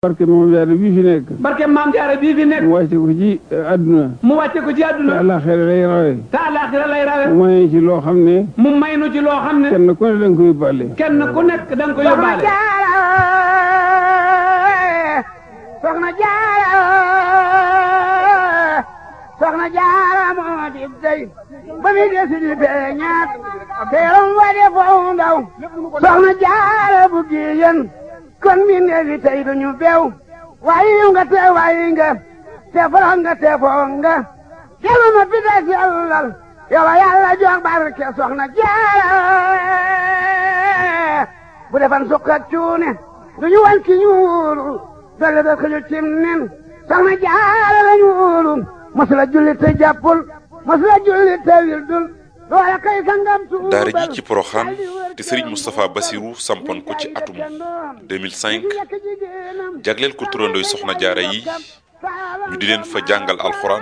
barke moom jaare bii fi nekk barke maam jaara bii fi nekk mu wàcce ko ci àdduna mu wàcce ko ci te àdduna àllaaxira lay rawe te àllaaxira lay rawe mu may ci loo xam ne mu may nu ci loo xam ne kenn ku ne da nga ko yóbbaale kenn ku nekk da nga ko yóbbaale soxna jaara soxna jaara moo di dey ba mi desi di beñaat teeram wa de foo ndaw soxna jaara bu giyen kon mi neefi tey duñu bew wayi nga te wayi nga te foro nga te foo nga kelu ma pita sellal yow yàlla jox barke soxna jaara bu defan sukka cuune duñu wan ki ñuulu dolle dal ko ñu cim nen soxna jaara la ñuulu masula julli te jàppul masula julli te wildul loola kay sangam tuubal daara ji ci Poroxaan te Serigne Moustapha Bassirou sampoon ko ci atum 2005 jagleel ko turandooy soxna jaara yi ñu di leen fa jàngal alxuraan